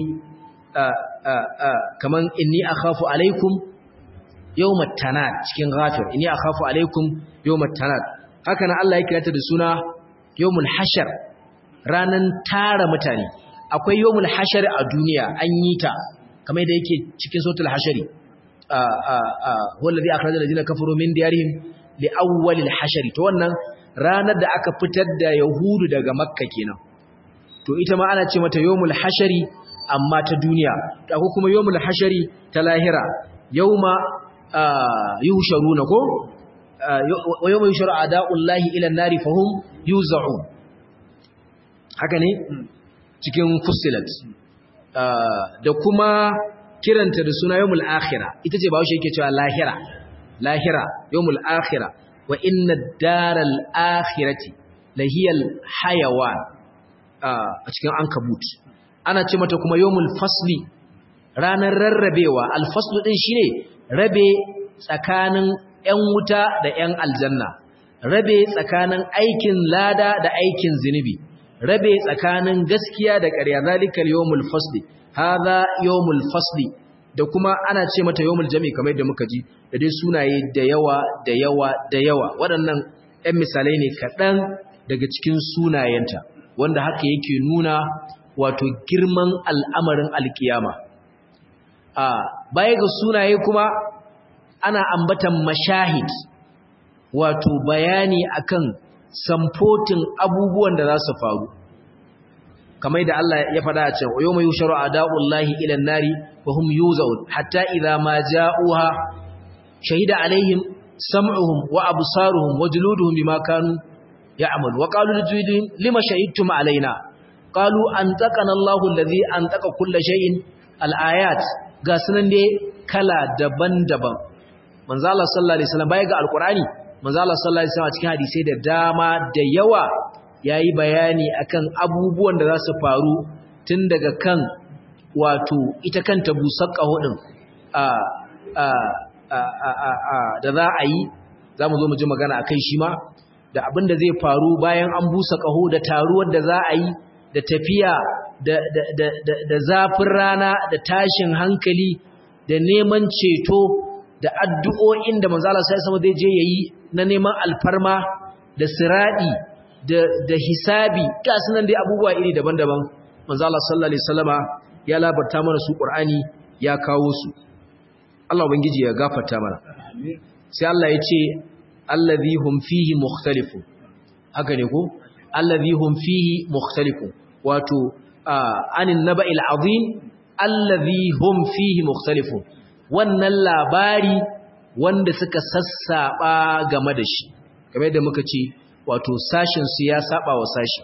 kaman inni akhafu alaikum yawmat tanad cikin ghafir inni akhafu alaikum yawmat tanad haka nan Allah ya kirata da suna yawmul hashar ranan tara mutane akwai yawmul hashar a duniya an yi ta kamar da yake cikin suratul hashari huwa alladhi akhraja alladhina kafaru min diyarihim li awwalil hashari to wannan ranar da aka fitar da yahudu daga makka kenan to ita ma ana ce mata yawmul hashari amma ta duniya akwai kuma yawmul hashari ta lahira yawma yusharuna ko yawma yusharu a'da'ullahi ila an-nari fahum yuz'un haka ne cikin fussilat da kuma kiranta da suna yawmul akhirah ita ce bawo shi yake cewa lahira lahira yawmul akhirah wa inna ad-daral akhirati lahiyal hayawan a cikin ankabut ana ce mata kuma yawmul fasli ranar rarrabewa alfaslu din shine rabe tsakanin ƴan wuta da ƴan aljanna rabe tsakanin aikin lada da aikin zinubi rabe tsakanin gaskiya da ƙarya zalikal yawmul fasli hadha yawmul fasli da kuma ana ce mata yawmul jami kamar yadda muka ji da dai sunaye da yawa da yawa da yawa waɗannan ƴan misalai ne kaɗan daga cikin sunayenta wanda haka yake nuna wato girman al'amarin alkiyama a baya ga sunaye kuma ana ambatan mashahid wato bayani akan samfotin abubuwan da za su faru kamar da Allah ya faɗa a can yau mai yusharu a da'ullahi ilan nari wa hum yuzaun hatta idza ma ja'uha shahida alaihim sam'uhum wa absaruhum wa juluduhum bima kanu ya'malu wa qalu lijuludihim lima shahidtum alaina qalu antaqana Allahu allazi antaqa kulla shay'in al-ayat ga sunan dai kala daban-daban manzo Allah sallallahu alaihi wasallam baya ga alqur'ani manzo Allah sallallahu alaihi wasallam cikin hadisi da dama da yawa yayi bayani akan abubuwan da za su faru tun daga kan wato ita kanta busar kahudin a a a da za a yi zamu zo mu ji magana akai shi ma da abin da zai faru bayan an busa kaho da taruwar da za a yi da tafiya da zafin rana da tashin hankali da neman ceto da addu'o'in da manzala sai sama zai je yayi na neman alfarma da siradi da hisabi ga sunan dai abubuwa iri daban-daban manzala sallallahu alaihi wasallama ya labarta mana su qur'ani ya kawo su Allah ubangiji ya gafarta mana sai Allah ya ce allazi hum fihi mukhtalifun haka ne ko allazi hum fihi mukhtalifun wato anin naba'il azim allazi hum fihi mukhtalifun wannan labari wanda suka sassaba game da shi kamar yadda muka ce wato sashin su ya saba wa sashi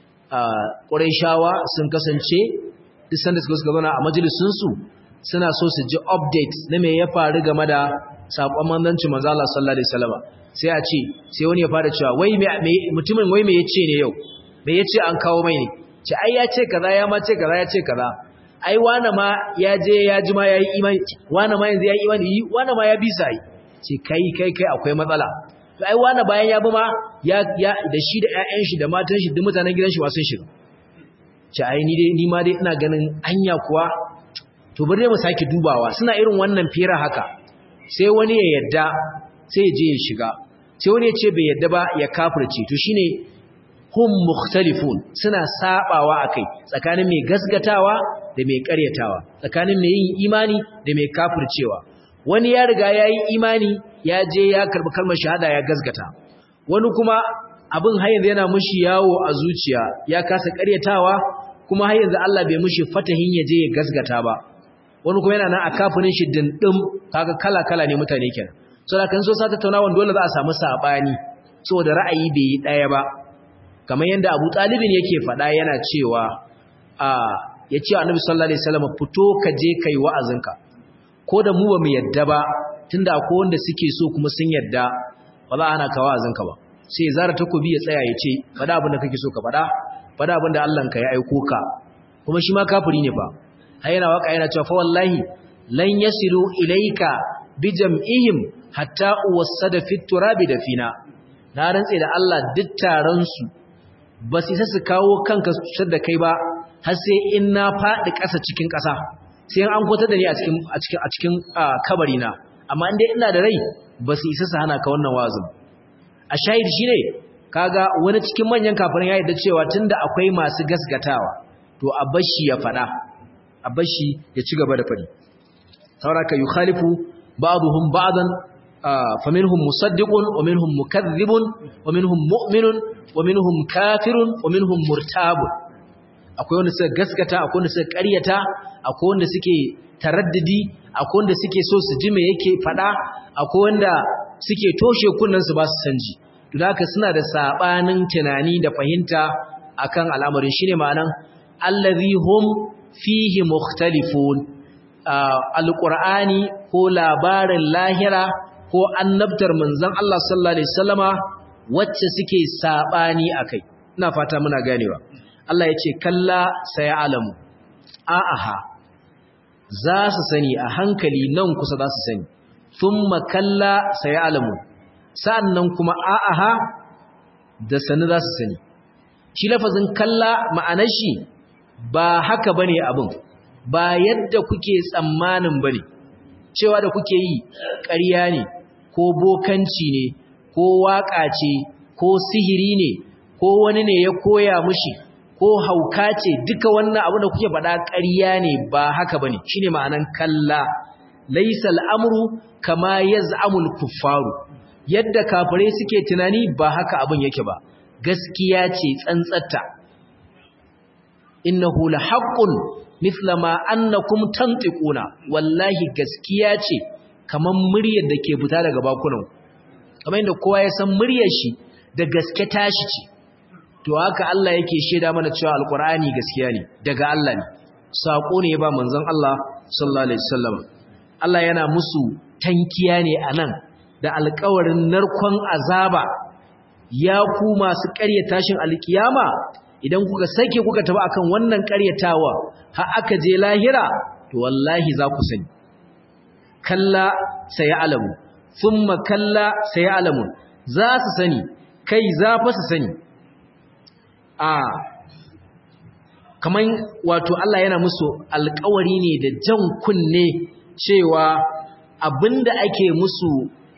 a shawa sun kasance duk sanda suka suka zauna a majalisun su suna so su ji update na me ya faru game da sakon manzancin manzo Allah sallallahu alaihi wasallam sai a ce sai wani ya fara cewa wai me mutumin wai me yace ne yau me yace an kawo mai ne ce ai ya ce kaza ya ma ce kaza ya ce kaza ai wane ma ya je ya ji ma ya yi imani wane ma yanzu ya yi imani yi wane ma ya bisa yi ce kai kai kai akwai matsala to ai wane bayan ya bi ma ya ya da shi da ƴaƴan shi da matan shi duk mutanen gidan shi ma sun shiga ce ai ni dai ni ma dai ina ganin anya kuwa to bari mu sake dubawa suna irin wannan fira haka sai wani ya yadda sai ya je ya shiga sai wani ya ce bai yadda ba ya kafirce to shine hum mukhtalifun suna sabawa akai tsakanin mai gasgatawa da mai karyatawa tsakanin mai yin imani da mai kafircewa wani ya riga yayi imani ya je ya karbi kalmar shahada ya gasgata wani kuma abin har yanzu yana mushi yawo a zuciya ya kasa karyatawa kuma har yanzu Allah bai mushi fatahin ya je ya gasgata ba wani kuma yana nan a kafirin shi dindim kaga kala kala ne mutane kenan saboda kan so sa tattaunawa dole za a samu sabani saboda ra'ayi bai yi daya ba kamar yadda Abu Talibin yake faɗa yana cewa a yace Annabi sallallahu alaihi wasallam fito ka je kai wa'azinka ko da mu ba mu yadda ba tunda akwai wanda suke so kuma sun yadda ba za ana ka wa'azinka ba sai zara takobi ya tsaya yace faɗa abin da kake so ka faɗa faɗa abin da Allah ka ya aiko ka kuma shi ma kafiri ne fa har yana waka yana cewa fa wallahi lan yasilu ilayka bi jam'ihim hatta uwassada fit turabi da fina na rantse da Allah duk taron su ba su isa su kawo kanka su cutar da kai ba har sai in na faɗi ƙasa cikin ƙasa sai an kwatar da ni a cikin a cikin a cikin kabari na amma in dai ina da rai ba su isa su hana ka wannan wazin a shahid shine kaga wani cikin manyan kafirin ya yarda cewa tunda akwai masu gasgatawa to a bashi ya faɗa a bashi ya ci gaba da faɗi sauraka yukhalifu ba'dhum ba'dan faminhum musaddiqun wa minhum mukaththibun wa minhum mu'minun wa minhum kafirun wa minhum murtabun akwai wanda suka gaskata akwai wanda suka ƙaryata akwai wanda suke taraddudi akwai wanda suke so su ji me yake fada akwai wanda suke toshe kunnan su ba su sanji to haka suna da sabanin tunani da fahimta akan al'amarin shine ma'anan allazi hum fihi mukhtalifun alqur'ani ko labarin lahira ko annabtar manzon Allah sallallahu alaihi wasallama wacce suke sabani akai ina fata muna ganewa Allah yace kalla sayalamu a'aha za su sani a hankali nan kusa za su sani thumma kalla sayalamu sannan kuma a'aha da sani za su sani shi lafazin kalla ma'anar shi ba haka bane abin ba yadda kuke tsammanin bane cewa da kuke yi ƙarya ne ko bokanci ne ko waƙa ce ko sihiri ne ko wani ne ya koya mushi ko hauka ce duka wannan abu da kuke faɗa ƙarya ne ba haka bane shine ma'anan kalla laysa al'amru kama yaz'amul kuffaru yadda kafirai suke tunani ba haka abin yake ba gaskiya ce tsantsatta innahu lahaqqun mithla ma annakum tantiquna wallahi gaskiya ce kaman muryar da ke fita daga bakunan kamar yadda kowa ya san muryar shi da gaske tashi ce to haka Allah yake sheda mana cewa alqur'ani gaskiya ne daga Allah ne sako ne ba manzon Allah sallallahu alaihi wasallam Allah yana musu tankiya ne anan da alƙawarin narkon azaba ya ku masu ƙarya tashin alkiyama idan kuka sake kuka taba akan wannan ƙaryatawa har aka je lahira to wallahi za ku sani kalla sayalamu thumma kalla sayalamu za su sani kai za fa su sani a kaman wato Allah yana musu alƙawari ne da jan kunne cewa abinda ake musu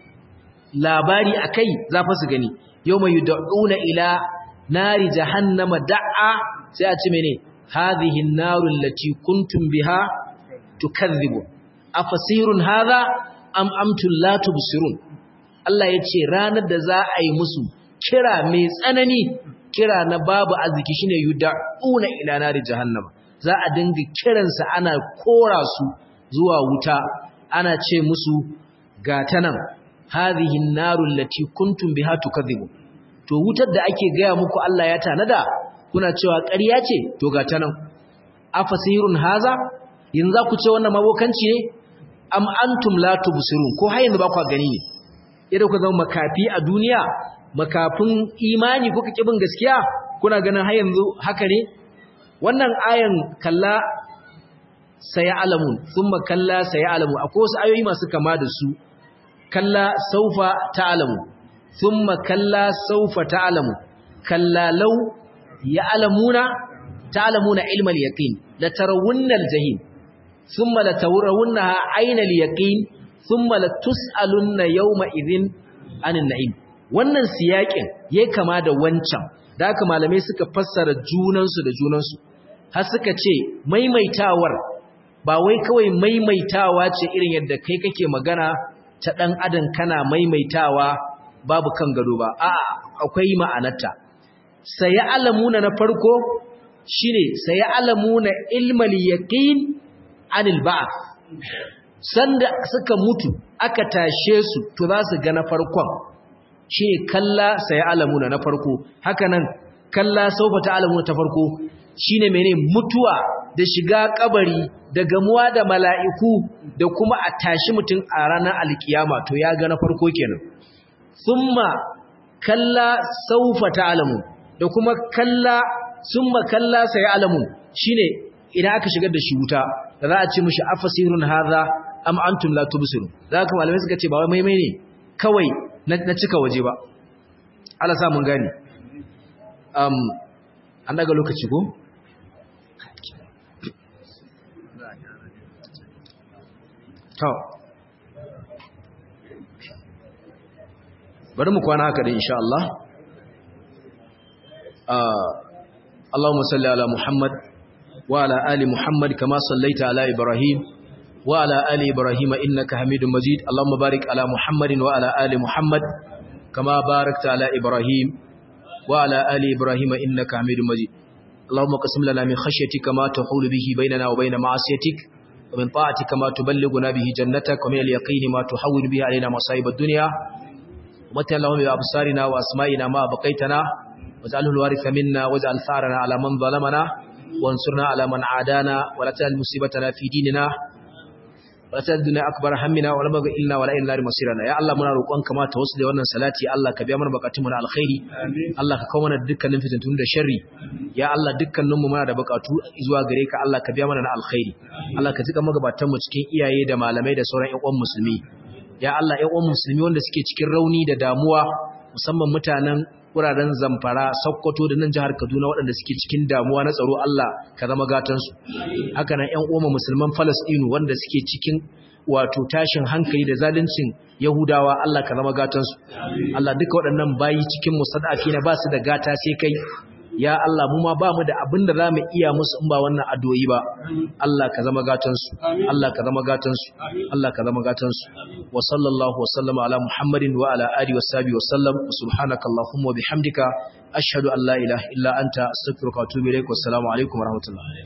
labari akai za fa su gani yawma yud'una ila nari jahannama da'a sai a ce mene hadhihi an-naru allati kuntum biha tukadhibu afasirun hadha am amtum la tubsirun Allah yace ranar da za a yi musu kira mai tsanani kira na babu arziki shine yud'una ila nari jahannama za a dinga kiransa ana kora su zuwa wuta ana ce musu gatanan hadhihi an-narul lati kuntum biha tukadhibu to wutar da ake gaya muku Allah ya tanada kuna cewa ƙarya ce to gatanan afasirun haza yanzu za ku ce wannan mabokanci ne am antum la tubsirun ko har yanzu ba ku gani ne idan ku zama makafi a duniya makafin imani kuka kibin gaskiya kuna ganin har yanzu haka ne wannan ayan kalla sayalamun thumma kalla sayalamu akwai wasu ayoyi masu kama da su kalla saufa ta'lamu thumma kalla saufa ta'lamu kalla law ya'lamuna ta'lamuna ilmal yaqin la tarawunna al-jahim thumma la tarawunnaha ayna al-yaqin thumma la tus'alunna yawma idhin anin na'im wannan siyakin yayi kama da wancan da haka malamai suka fassara junansu da junansu har suka ce maimaitawar ba wai kawai maimaitawa ce irin yadda kai kake magana ta dan adam kana maimaitawa babu kan gado ba a'a akwai ma'anarta sai alamuna na farko shine sai alamuna ilmal yaqin anil ba'th sanda suka mutu aka tashe su to za su ga na farkon shi kalla sai alamuna na farko hakanan kalla saufa ta alamuna ta farko shine mene mutuwa da shiga kabari da gamuwa da mala'iku da kuma a tashi mutum a ranar alkiyama to ya ga na farko kenan summa kalla saufa ta alamu da kuma kalla summa kalla sai alamu shine idan aka shigar da shi wuta da za a ce mishi afasirun hadha am antum la tubsirun da haka malamai suka ce ba wai maimai ne kawai na cika waje ba Allah sa mun gani um an daga lokaci ko to bari mu kwana haka da insha Allah Allahumma salli ala Muhammad wa ala ali Muhammad kama sallaita ala Ibrahim wa ala ali Ibrahim innaka Hamidum Majid Allahumma barik ala Muhammadin wa ala ali Muhammad kama barakta ala Ibrahim wa ala ali Ibrahim innaka Hamidum Majid Allahumma qasim lana min khashyatika ma tahulu bihi bainana wa bain ma'asiyatik ومن طاعتك ما تبلغنا به جنتك ومن اليقين ما تحول به علينا مصائب الدنيا ومتع اللهم بأبصارنا وأسمائنا ما بقيتنا واجعله الوارث منا واجعل ثارنا على من ظلمنا وانصرنا على من عادانا ولا تجعل مصيبتنا في ديننا ولا تجعل الدنيا أكبر همنا ولا مبغى إلنا ولا إلى النار مصيرنا يا الله منا روƙonka ma tawassuli wannan salati Allah ka biya mana bukatun mu na alkhairi Allah ka kawo mana dukkanin fitintun da sharri ya Allah dukkanin mu muna da bukatu zuwa gare ka Allah ka biya mana na alkhairi Allah ka jika magabatan mu cikin iyaye da malamai da sauran ƴan uwan musulmi ya Allah ƴan uwan musulmi wanda suke cikin rauni da damuwa musamman mutanen wuraren Zamfara Sokoto da nan jihar Kaduna waɗanda suke cikin damuwa na tsaro Allah ka zama gatan su haka nan ƴan uwan musulman Palestine wanda suke cikin wato tashin hankali da zaluncin Yahudawa Allah ka zama gatan su Allah duka waɗannan bayi cikin musadafi na ba su da gata sai kai ya Allah mu ma ba mu da abin da za mu iya musu in ba wannan addu'o'i ba Allah ka zama gatansu Allah ka zama gatansu Allah ka zama gatansu wa sallallahu wa sallama ala Muhammadin wa ala alihi wa sahbihi wa sallam subhanaka allahumma wa bihamdika ashhadu an la ilaha illa anta astaghfiruka wa atubu ilaik wa assalamu alaikum wa rahmatullah